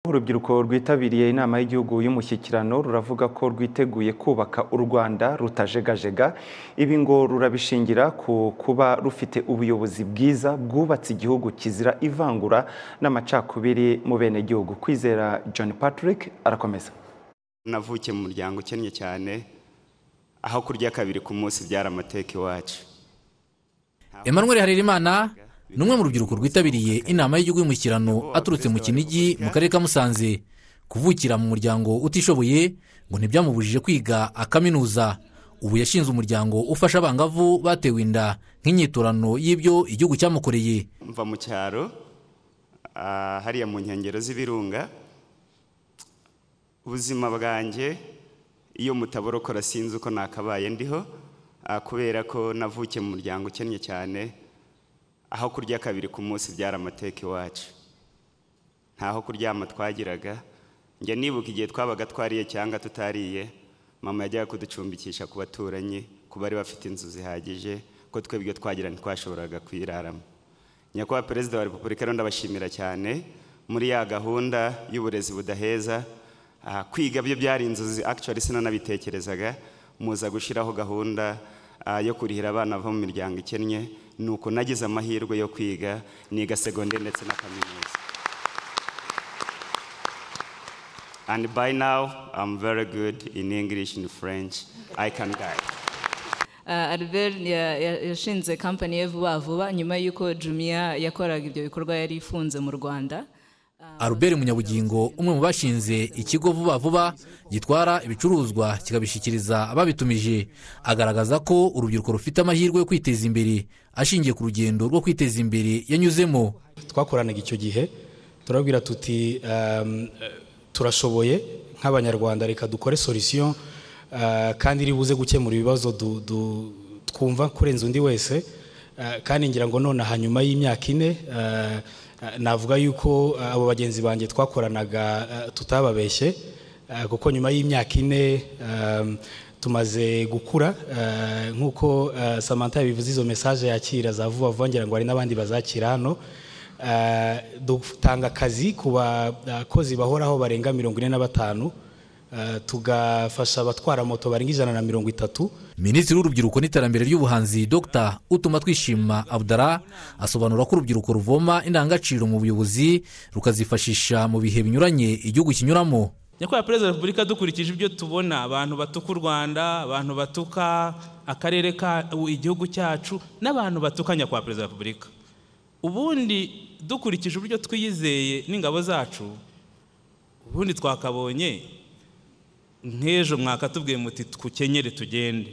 Urubyiruko rwitabiriye inama y'igihugu y'umushyikirano ruravuga ko rwiteguye kubaka u Rwanda rutajegajega ibi ngo rurabishingira ku kuba rufite ubuyobozi bwiza bwubatse igihugu kizira ivangura n'amacakubiri mu benegihugu kwizera John Patrick arakomeza navukiye mu muryango ukennye cyane aho kurya kabiri ku munsi byari amateka iwacu Emmanuel Harerimana ni umwe mu rubyiruko rwitabiriye inama y'igihugu y'umushyikirano aturutse mu kinigi mu karere ka musanze kuvukira mu muryango utishoboye ngo ntibyamubujije kwiga akaminuza ubu yashinze umuryango ufasha abangavu batewe inda nk'inyiturano y'ibyo igihugu cyamukoreye mva mu cyaro ah, hariya mu nkengero z'ibirunga ubuzima bwanjye iyo mutaborokora sinzi uko nakabaye ndiho ah, kubera ko navukiye mu muryango ukennye cyane aho kurya kabiri ku munsi byari amateka iwacu ntaho kuryama twagiraga njya nibuka igihe twabaga twariye cyangwa tutariye mama yajyaga kuducumbikisha ku baturanyi ku bari bafite inzu zihagije ko twebwe twagira ntitwashoboraga kuyiraramo nyakubahwa perezida wa repubulika rero ndabashimira cyane muri ya gahunda y'uburezi budaheza ah, kwiga byo byari inzozi actually sinanabitekerezaga muza gushyiraho gahunda ah, yo kurihira abana bava mu miryango ikennye ni uko nagize amahirwe yo kwiga niga segonderi ndetse na kaminuza and by now I'm very good in English in French I can guide Ah, Albert ya- ya- yashinze kampani ye vuba vuba nyuma y'uko Jumia yakoraga ibyo bikorwa yari ifunze mu Rwanda Albert Munyabugingo umwe mu bashinze ikigo vuba vuba gitwara ibicuruzwa kikabishyikiriza ababitumije agaragaza ko urubyiruko rufite amahirwe yo kwiteza imbere ashingiye ku rugendo rwo kwiteza imbere yanyuzemo twakoranaga icyo gihe turabwira tuti um, turashoboye nk'abanyarwanda reka dukore solution uh, kandi ribuze gukemura ibibazo du- du- twumva kurenza undi wese uh, kandi ngira ngo none aha nyuma y'imyaka ine uh, navuga yuko uh, abo bagenzi banjye twakoranaga uh, tutababeshye Ah, kuko nyuma y'imyaka ine um, tumaze gukura ah, nk'uko ah, samantha yabivuze izo mesaje yakira za vuba vuba ngira ngo hari n'abandi bazakira hano Ah, dutanga akazi ku bakozi bahoraho barenga mirongo ine na batanu Ah, tugafasha abatwara moto barenga ijana na mirongo itatu minisitiri w'urubyiruko n'iterambere ry'ubuhanzi dr utuma twishima abdara asobanura ko urubyiruko ruvoma indangagaciro mu buyobozi rukazifashisha mu bihe binyuranye igihugu kinyuramo nyakubahwa perezida wa repubulika dukurikije ibyo tubona abantu batuka u rwanda abantu batuka akarere ka u- igihugu cyacu n'abantu batuka nyakubahwa perezida wa repubulika ubundi dukurikije uburyo twiyizeye n'ingabo zacu ubundi twakabonye nk'ejo mwakatubwiye muti twukenyere tugende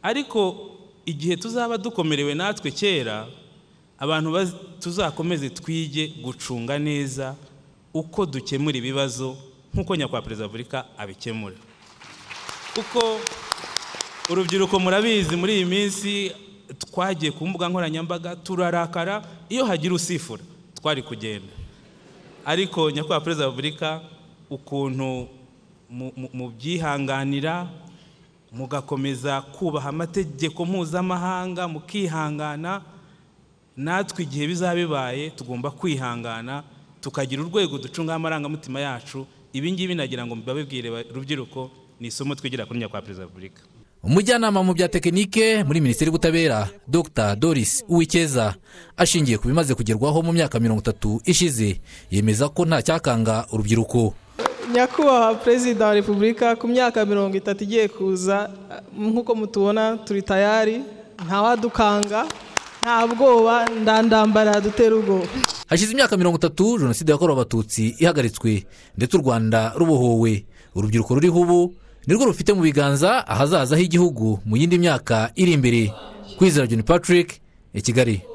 ariko igihe tuzaba dukomerewe natwe kera abantu baz- tuzakomeze twige gucunga neza uko dukemura ibibazo nk'uko nyakubahwa perezida wa repubulika abikemura kuko urubyiruko murabizi muri iyi minsi twagiye ku mbuga nkoranyambaga turarakara iyo hagira usifura twari kugenda ariko nyakubahwa perezida wa repubulika ukuntu mu- mu- mubyihanganira mugakomeza kubaha amategeko mpuzamahanga mukihangana natwe igihe bizaba bibaye tugomba kwihangana tukagira urwego ducungaho amarangamutima yacu ibi ngibi nagira ngo babibwire ba- rubyiruko ni isomo twigira kuri nyakubahwa perezida wa repubulika umujyanama mu bya tekinike muri minisiteri y'ubutabera dr doris uwikeza ashingiye ku bimaze kugerwaho mu myaka mirongo itatu ishize yemeza ko nta cyakanga urubyiruko nyakubahwa perezida wa repubulika ku myaka mirongo itatu igiye kuza nk'uko mutubona turi tayari ntawadukanga nta bwoba ndandambara dutera ubwoba hashize imyaka mirongo itatu jenoside yakorewe abatutsi ihagaritswe ndetse u rwanda rubohowe urubyiruko ruriho ubu nirwo rufite mu biganza ahazaza h'igihugu mu yindi myaka iri imbere kwizera john patrick i kigali